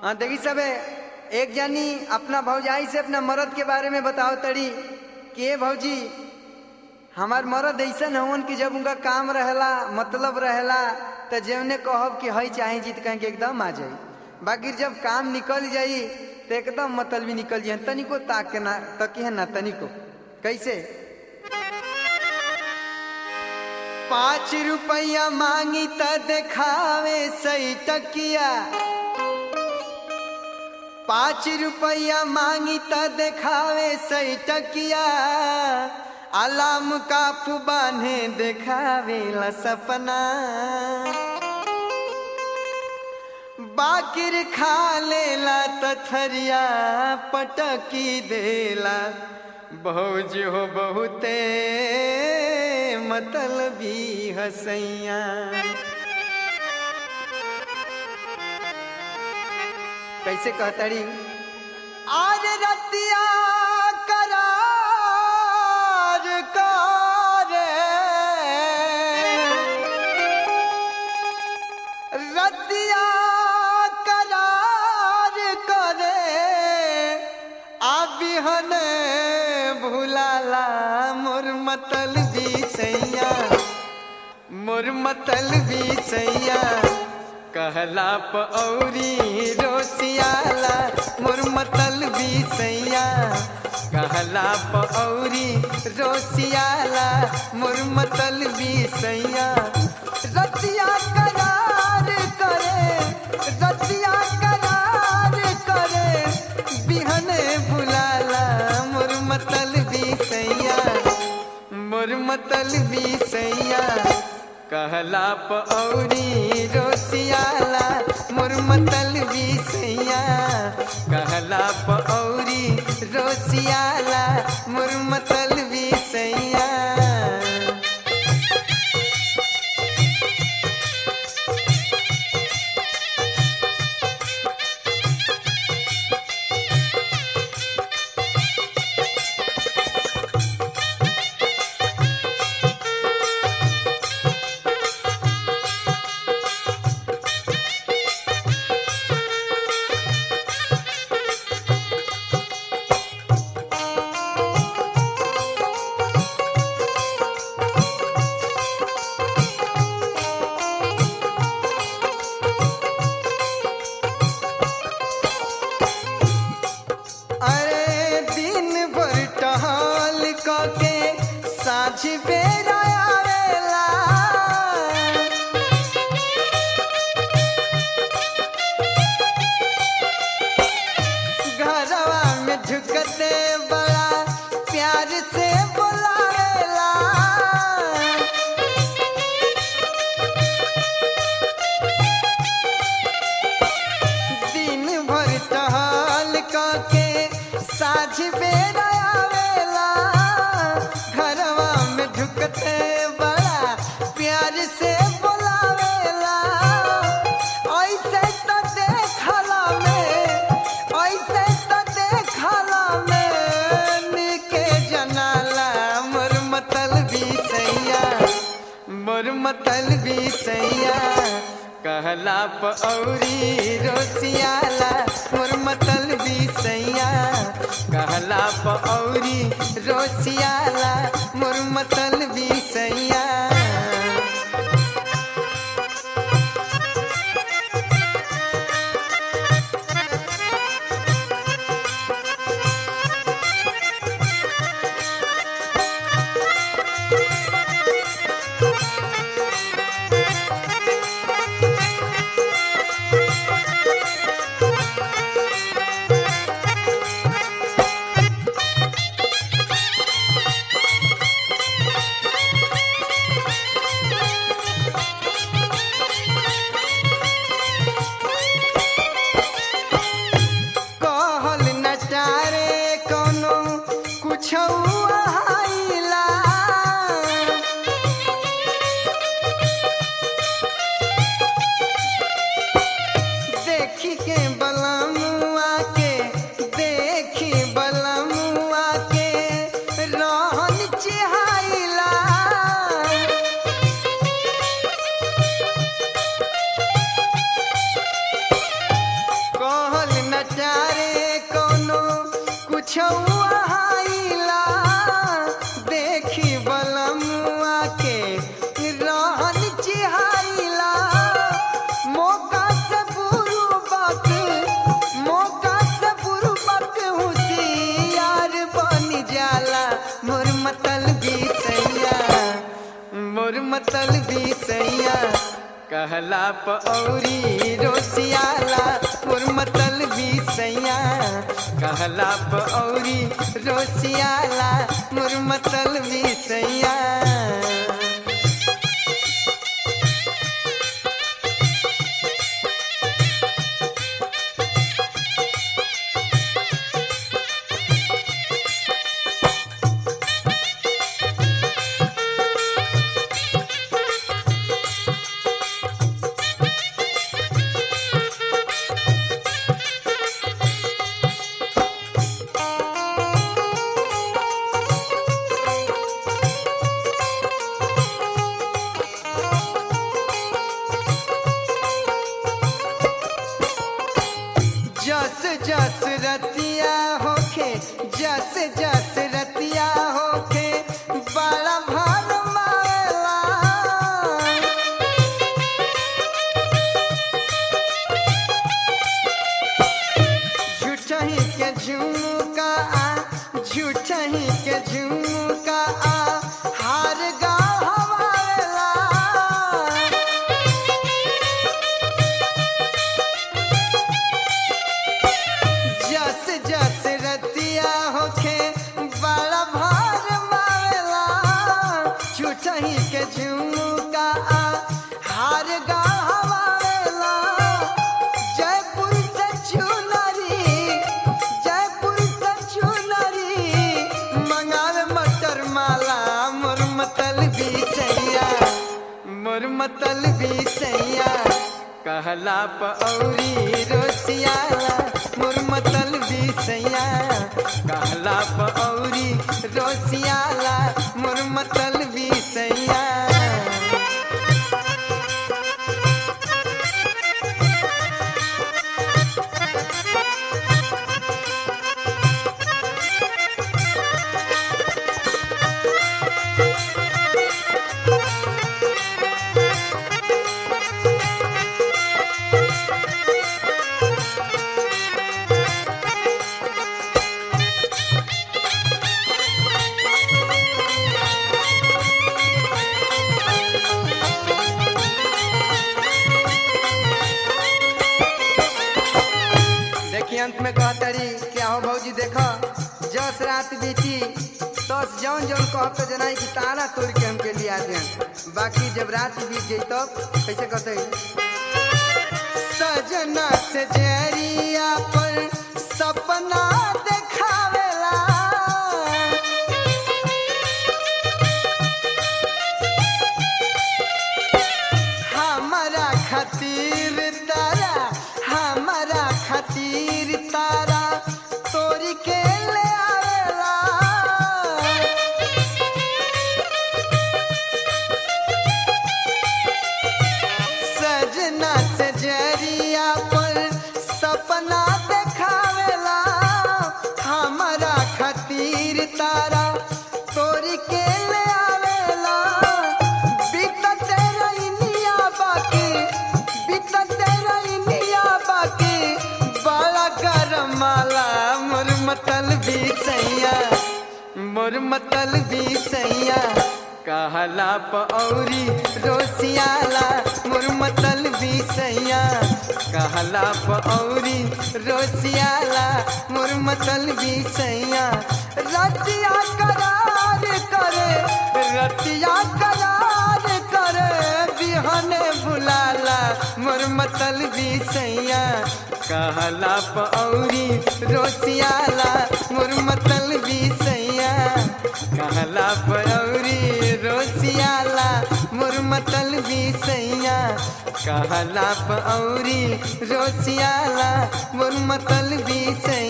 हाँ देखी सबे एक जानी अपना भौजाई से अपना मर्द के बारे में बताओ तड़ी कि ए भौजी हमार मर्द ऐसा हवन कि जब उनका काम रहेला मतलब रहेला तो जवने कहब कि हई चाहे जीत कहीं के एकदम आ जाई बाकी जब काम निकल जाई तो एकदम मतलब भी निकल जाए तनिको ताक के ना तकी है ना तनिको कैसे पाँच रुपया मांगी त देखावे सही टकिया पाँच रुपया मांगी त देखावे सही टकिया अलाम काफू बान्हे देखावे ला सपना बाकिर खा लेला तथरिया पटकी देला भौज हो बहुते मतलबी हसैया कैसे कहतड़ी आज रतिया करार करे रतिया करार करे आबिहन भुलाला मोर मतल भी सैया मोर मतल भी सैया कहला पौरी रोसियाला मोर मतल भी सैया कहला पौरी रोसियाला मोर मतल भी सैया रतिया करार करे रतिया करार करे बिहने बुलाला मोर मतल भी सैया मोर मतल भी सैया कहला पौरी रोसियाला मोर मतल भी सैया कहला पौरी रोसियाला मोर मतल भी सैया अरे दिन भर टहल के साझ बेरा आवेला घरवा में झुकते बड़ा प्यार से बुलावेला दिन भर टहल के साझ बेरा आवेला घरवा में झुकते बड़ा प्यार से बुलावेला ऐसे तो देखला में ऐसे तो देखला में निके जनाला मोर मतल भी सैया मोर मतल भी सैया कहला पौरी रोसियाला मोर मतल भी सैया कहला पौरी रोसियाला मोर मतल भी सैया सैया रे कोनो कुछ आइला देखी बलमुआ के रहन चिहाइला मौका से बुरुबक मौका से बुरुबक होशियार बन जाला मोर मतल भी सैया मोर मतल भी सैया कहला पौरी रोसियाला मोर मतल भी सैया कहला पौरी रोसियाला मोर मतल भी सैया जस जस रतिया होखे जस जस रतिया होखे बड़ा भार मारेला झूठही के झुमका आ झूठही के झुमका आ हार गा हवारेला जस जस रतिया होखे बड़ा भार मारेला छुटही के झुमका आ हार गा हवारेला जयपुर से चुनरी जयपुर से चुनरी मंगावे मटर माला मोर मतल भी सैया मोर मतल भी सैया कहला पौरी रोसियाला मोर मतल भी सैया कहला पौरी रोसियाला मोर मतल भी सैया देखिए अंत में कहतरी क्या हो भौजी देखो जस रात बीती तस जौन जौन कहब तो जनाई कि तारा तोड़ के हमके लिया दे बाकी जब रात बीत गई तब कैसे कहते सजना से जरिया पर सपना देखावेला हमारा खातिर तारा हमारा खातिर तारा तोरी के ले आवेला सजना से जरिया पर सपना देखावेला हमारा खातिर तारा तोरी के ले आवेला बीतत रहिनिया बाकी बीतत रहिनिया बाकी बड़ा गरम माला मोर मतल भी सैया मोर मतल भी सैया कहला पौरी रोसियाला मोर मतल भी सैया कहला पौरी रोसियाला मोर मतल भी सैया रतिया करार करे रतिया करार करे बिहने बुलाला मोर मतल भी सैया कहला पौरी रोसियाला मोर मतल भी सैया कहला पौरी रोसियाला मोर मतल भी सैया कहला पौरी रोसियाला मोर मतल भी सैया